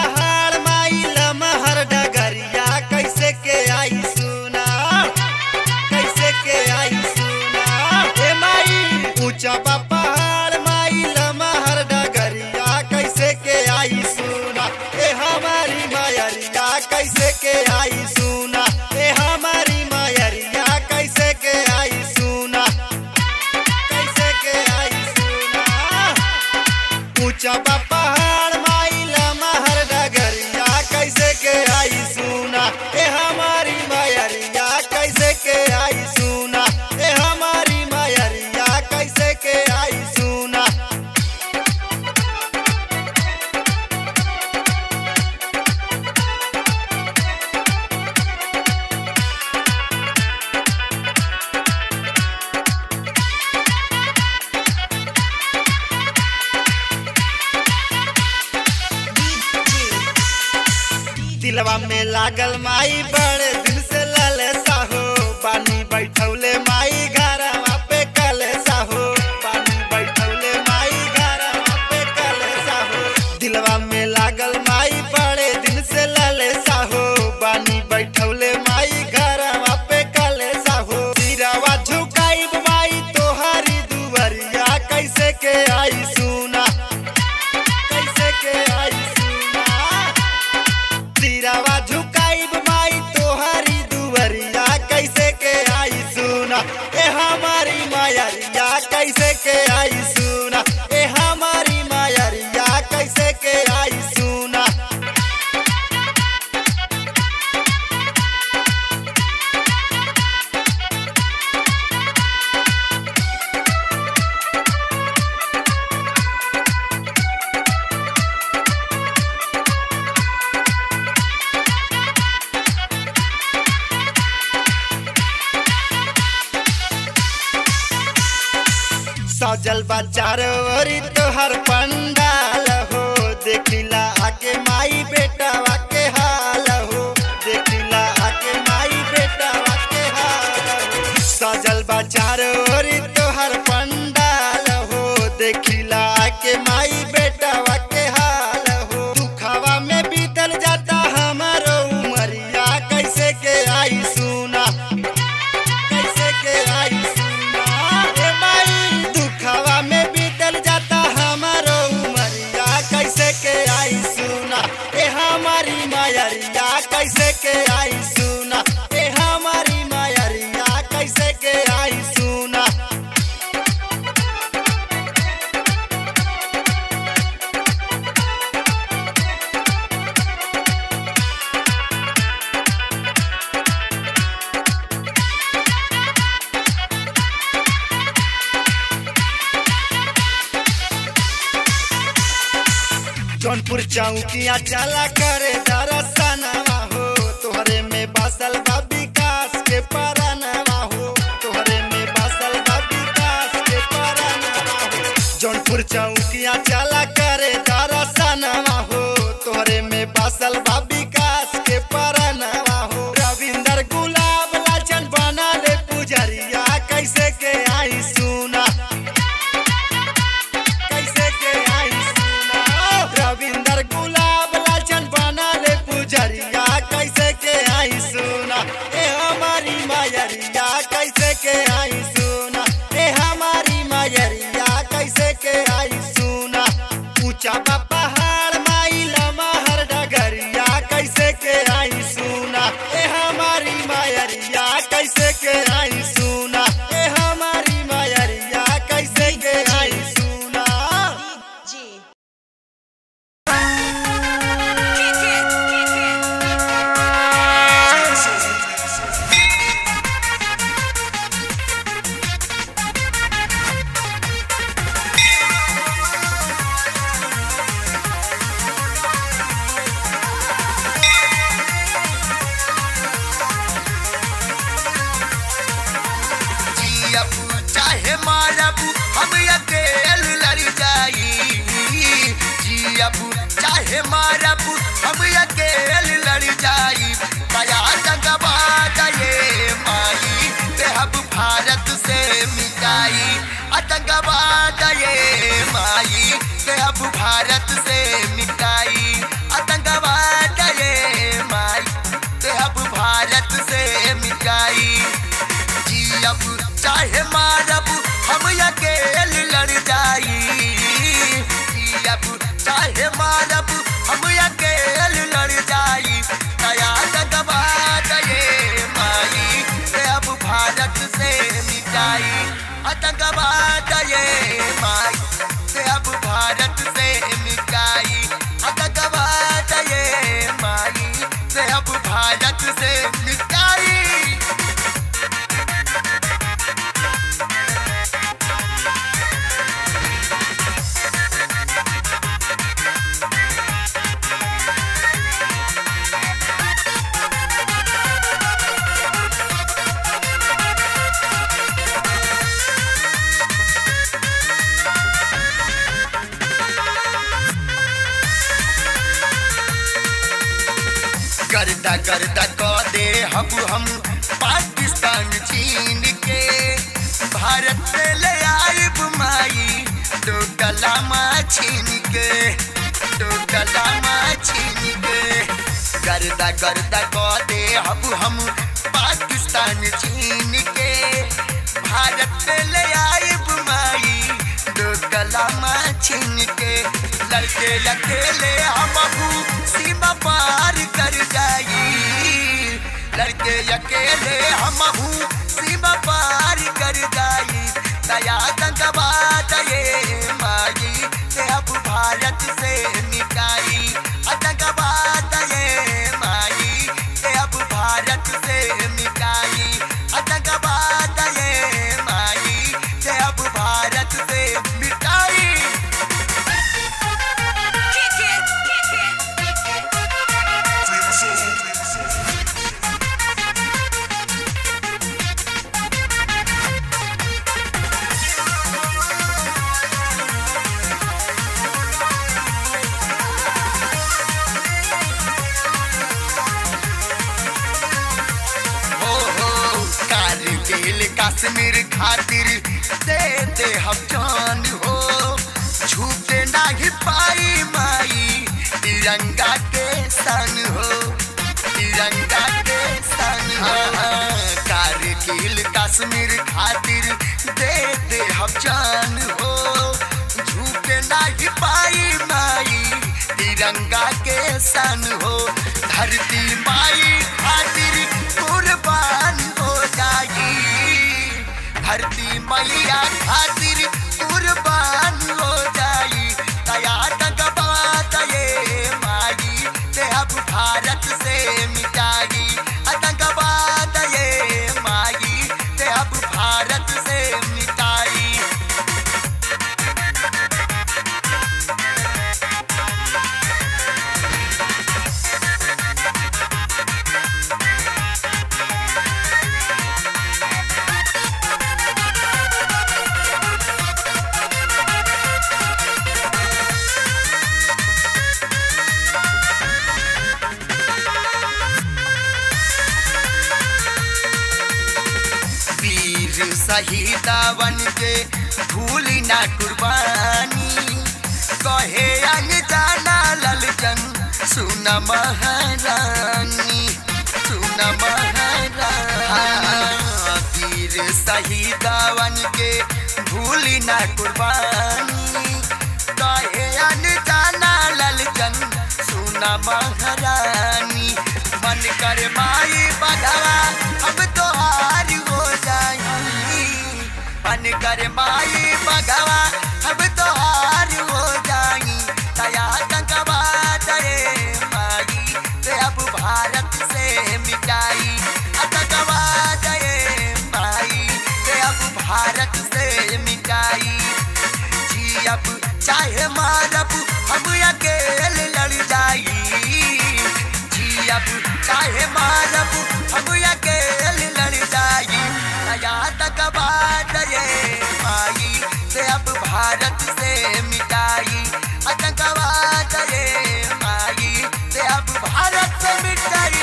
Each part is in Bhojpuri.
पहाड़ माई लमहर डगरिया कैसे के आई सुना कैसे के आई सुना ए माई ऊंचा बा पहाड़ माई लमहर डगरिया कैसे के आई सुना ए हमारी मायरिया कैसे के आई सुना ए हमारी मायरिया कैसे के आई सुना कैसे के आई सुना ऊंचा बा पहाड़ माई लमहर डगरिया कैसे के आई सुना ए हमारी मायरिया कैसे के आई सुना ए हमारी मायरिया कैसे के आई सुना दिलवा में लागल माई बड़े दिल से ललसा हो पानी बैठौले माई घरवा पे कलसा हो पानी बैठौले माई घरवा पे कलसा हो दिलवा में लागल माई बड़े दिल से ललसा हो पानी बैठौले माई घरवा पे कलसा हो सिरवा झुकाई माई तोहारी दुवरिया कैसे के आई सुना कैसे के आई सुना सिरवा झुकाइब माई तोहरी दुवरिया कैसे के आई सुना ए हमारी मायरिया कैसे के आई सुना ए हमारी मायरिया कैसे के आई सुना सजल बाजार ओरी तोहर पंडाल हो देखिला आके माई बेटावा के हाल हो देखिला आके माई बेटावा के हाल हो सजल बाजार ओरी तोहर पंडाल हो देखिला आके माई बेटावा के हाल हो दुखवा में बीतल जाता हमारो उमरिया कैसे के आई सुना कैसे के आई सुना ए माई दुखवा में बीतल जाता हमारो उमरिया कैसे के आई सुना ए हमारी मायरिया कैसे के आई सुना ए हमारी मायरिया कैसे के आई सुना जौनपुर चौकिया चला करे दरसनवा हो तोहरे में बसल बा विकास के परनवा हो तोहरे में बसल बा विकास के परनवा हो जौनपुर चौकिया चला करे दरसनवा हो तोहरे में बसल बा विकास के परनवा हो रविंदर गुलाब लालचन बना ले पुजरिया कैसे के आई सुना कैसे के आई सुना रविंदर गुलाब लालचन बना ले पुजरिया कैसे के आई सुना ए हमारी मायरिया कैसे के आई सुना ए हमारी मायरिया कैसे के आई सुना ऊंचा बा पहाड़ माई लमहर डगरिया कैसे के आई सुना ए हमारी मायरिया कैसे के आई सुना ए हमारी मायरिया कैसे के आई सुना जियबू चाहे मारबू हम अकेल लड़ जाई जियबू चाहे मारबू हम अकेल लड़ जाई कया जगबा गए माई देहब भारत से मिटाई आतंकवा गए माई देहब भारत से मिटाई आतंकवा गर्दा गर्दा क दे हम हम पाकिस्तान चीन के भारत में ले आइब माई तो कलामा छीन के तो कलामा छीन के गर्दा गर्दा क दे हम हम पाकिस्तान चीन के भारत में ले आइब माई दो कलामा छीन के लड़के अकेले हम अबू सीमा पार कर जाई लड़के अकेले हम अबू सीमा पार कर जाई दया दंगवा दये माई ते अब भारत से निकाई अदंगवा दये माई ते अब भारत से निकाई अदंगवा दये माई ते अब भारत से मिटाई हो हो कारगिल कश्मीर खातिर दे दे हम जान हो छूटे नहीं पाई माई तिरंगा के सन हो तिरंगा के सन हो कारगिल कश्मीर खातिर दे दे हम जान हो झूठे नहीं पाई माई तिरंगा के सन हो धरती माई खातिर कुर्बान हो जाई धरती मैया खातिर कुर्बान हो जाई दया दगबा दये माई ते अब भारत से मिटाई अदगबा दये माई ते अब भारत से मिटाई वीर शहीदावन के भूली ना कुर्बानी कहे अनजाना ललचन सुन महारानी सुन महारानी वीर शहीदावन के भूली ना कुर्बानी कहे अनजाना ललचन सुन महारानी मन कर माई बधवा अब तो हार हो जाई मन कर माई बधवा अब तो हार हो जाई दया दंगवा दये माई ते अब भारत से मिटाई अदगवा दये माई ते अब भारत से मिटाई जी अब चाहे मारब हम अकेले लड़ जाई जी अब चाहे मारब हम अकेले लड़ जाई नया तक बात ये माई से अब भारत से मिटाई आतंकवाद ये माई से अब भारत से मिटाई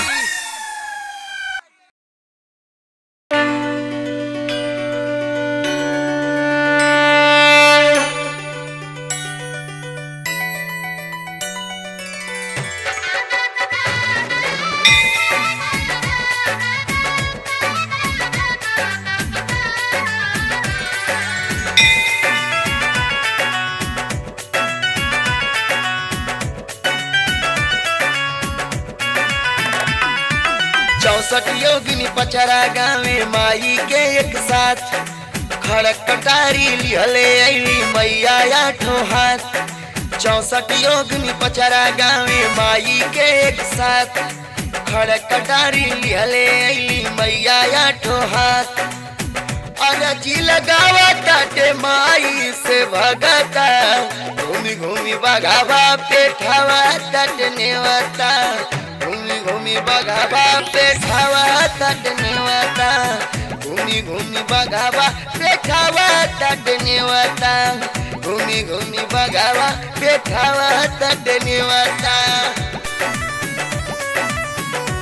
चौसठ योगिनी पचरा गावे माई के एक साथ खड़क कटारी लिहले अली मैया आठो हाथ चौसठ योगिनी पचरा गावे माई के एक साथ खड़क कटारी लिहले अली मैया आठो हाथ अरजी लगावा ताटे माई से भगता घूमी घूमी बगावा पेठावा तट नेवता घूमी घूमी बगावा पेठावा तट नेवता घूमी घूमी बगावा पेठावा तट नेवता घूमी घूमी बगावा पेठावा तट नेवता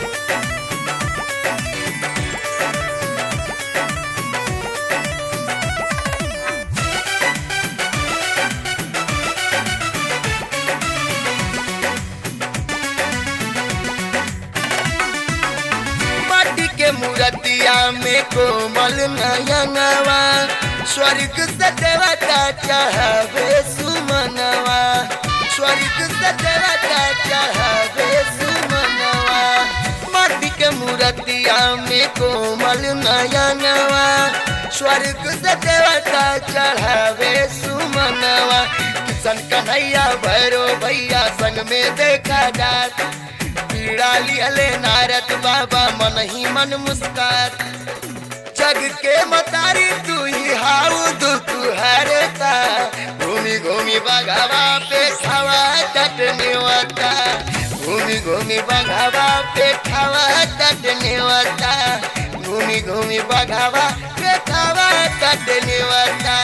में कोमल नयनवा स्वर्ग से देवता चाहवे सुमनवा स्वर्ग से देवता चाहवे सुमनवा माटी के मूर्तिया में कोमल नयनवा स्वर्ग से देवता चढ़ावे सुमनवा किशन कन्हैया भैरो भैया संग में देखा जात पीड़ा लियले नारद बाबा मन ही मन मुस्कात जग के मतारी तू ही हाउ दुख हरता घूमी घूमी बघावा पे खावा टटने वता घूमी घूमी बघावा पे खावा टटने वता घूमी घूमी बघावा पे खावा टटने वता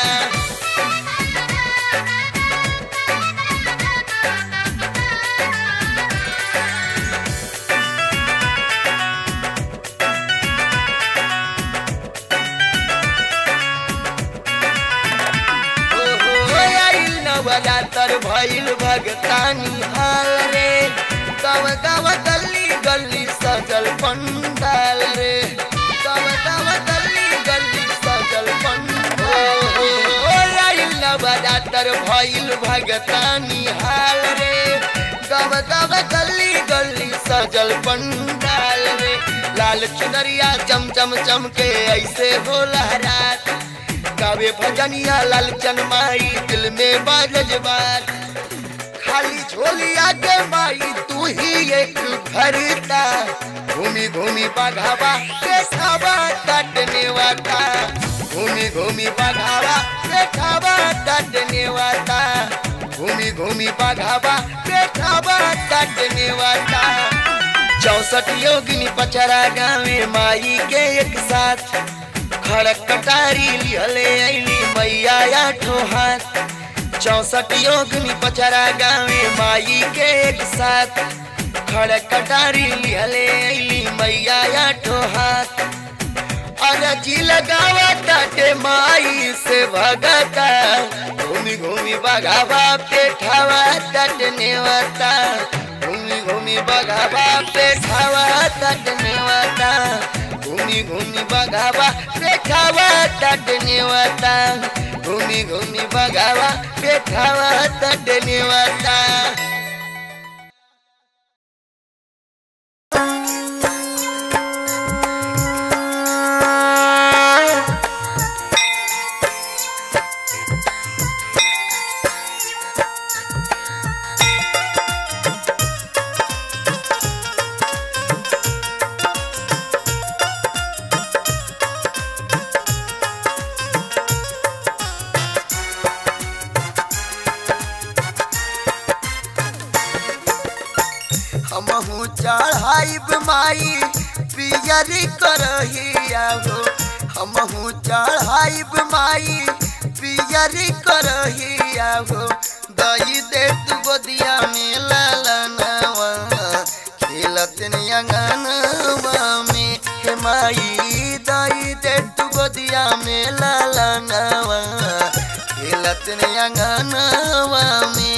नवरातर भइल भगतानी हाल रे कव कव गली गली सजल पंडाल रे कव कव गली गली सजल पंडाल नवरातर भइल भगतानी हाल रे कव कव गली गली सजल पंडाल रे लाल चुनरिया चम चम चम के ऐसे होला रात गावे भजनिया लालचन माई दिल में बाजल बात खाली झोलिया के माई तू ही एक भरता घूमी घूमी बघावा पेठावा काटने वाता घूमी घूमी बघावा पेठावा काटने वाता घूमी घूमी बघावा पेठावा काटने वाता चौसठ योगिनी पचरा गावे माई के एक साथ खड़क कटारी लिहले ऐली मैया आठो हाथ चौसठ योगनी पचरा गावे माई के एक साथ खड़क कटारी लिहले ऐली मैया आठो हाथ अरजी लगावा टाटे माई से भगता घूमी घूमी बगावा पेठावा टटने वाता घूमी घूमी बगावा पेठावा टटने वाता घूमी घूमी बगावा पेठावा टटने वाता घूमी घूमी बगावा पेठावा टटने वाता हमहू चढ़ाइब माई पियरी करहिया हो हमहू चढ़ाइब माई पियरी करहिया हो दई दे तू गोदिया में लालनवा खेलत अंगनवा में हे माई दई दे तू गोदिया में लालनवा खेलत अंगनवा में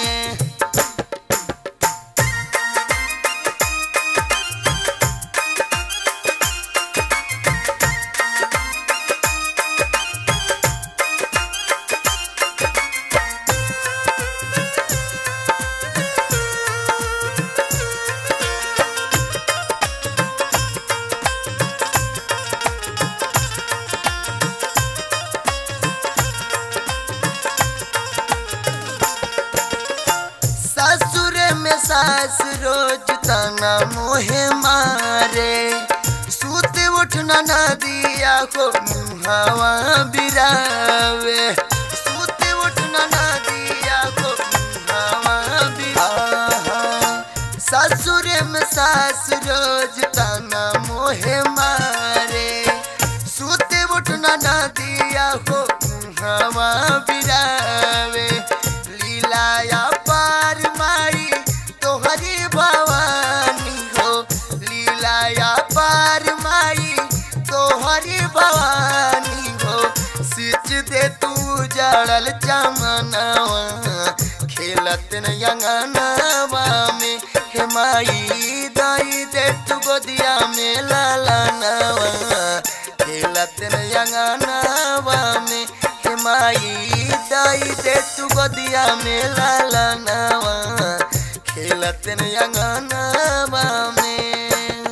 ससुर में सास रोज तना मोहे मारे सूत उठना न दिया को मुहावा बिरावे सूत उठना न दिया को मुहावा बिरावे ससुर में सास रोज तना मोहे मारे सूत उठना न दिया को मुहावा बिरावे लीलाया पार माई तोहरी भवानी हो लीलाया पार माई तोहरी भवानी हो सिच दे तू जड़ल चमनवा खेलत अंगनवा में हे माई दाई दे तू गोदिया में लालनवा खेलत अंगनावा में हे माई दाई दे तू गोदिया में लालनावा खेलत अंगनावा में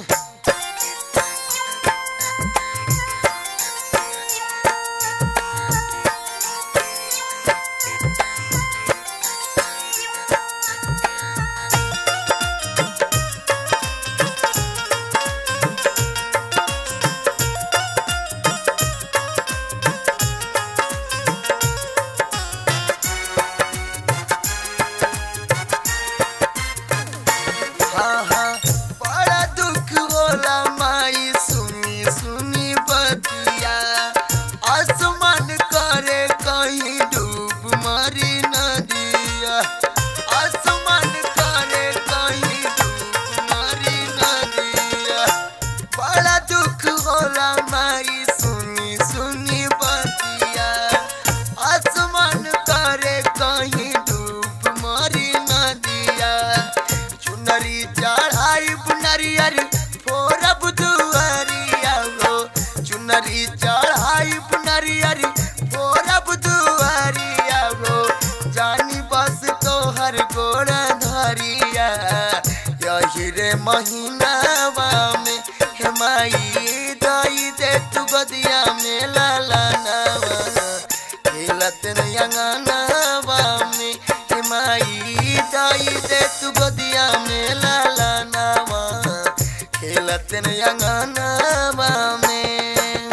हाँ हाँ बड़ा दुख होला माई सुनी सुनी बतिया आसमान करे कहीं डूब मरी नदिया आसमान करे कहीं डूब मरी नदिया बड़ा दुख होला माई सुनी सुनी बतिया आसमान करे कहीं डूब मरी नदिया चुनरी चढ़ाई बुनरियर फोरब दुआरिया हो चुनरी चढ़ाई बुनरियर फोरब दुआरिया हो जानी बस तोहर गोड़ धरिया यही रे महीनावा में हे माई दई दे तू गदिया में लाला नावा खेलत अंगनावा में हे माई दाई दे तू गोदिया में लाला नावा खेलत अंगनावा में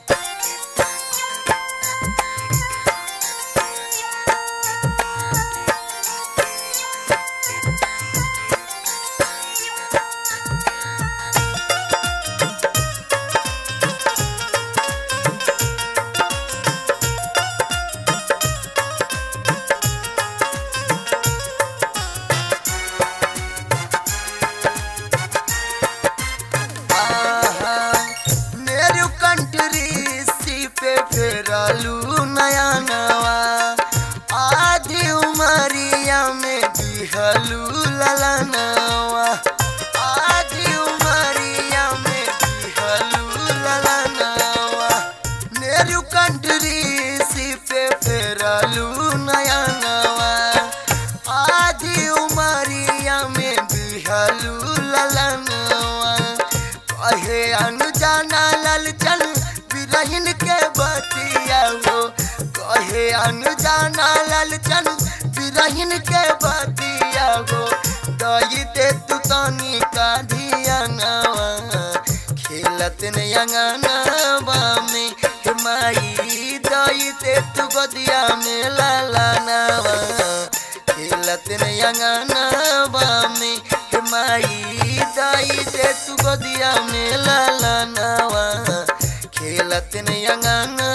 आहा, मेरू कंट्री सी पे फेरलू नया नवा आधी उमरिया में दिहलू लला नवा आधी उमरिया में दिहलू लला नवा मेरू कंट्री सी पे फेरलू नया नवा आधी उमरिया में दिहलू लला नवा कहे अनुजाना लालचन बिरहिन के बतिया हो कहे अनुजाना लालचन बिरहिन के बतिया हो दई दे तू तनी का धियानवा खेलत अंगनावा में हे माई दई दे तू गदिया में लाला नावा खेलत अंगनावा में हे माई दाई दे तू गोदिया में लाला नावा खेलत अंगना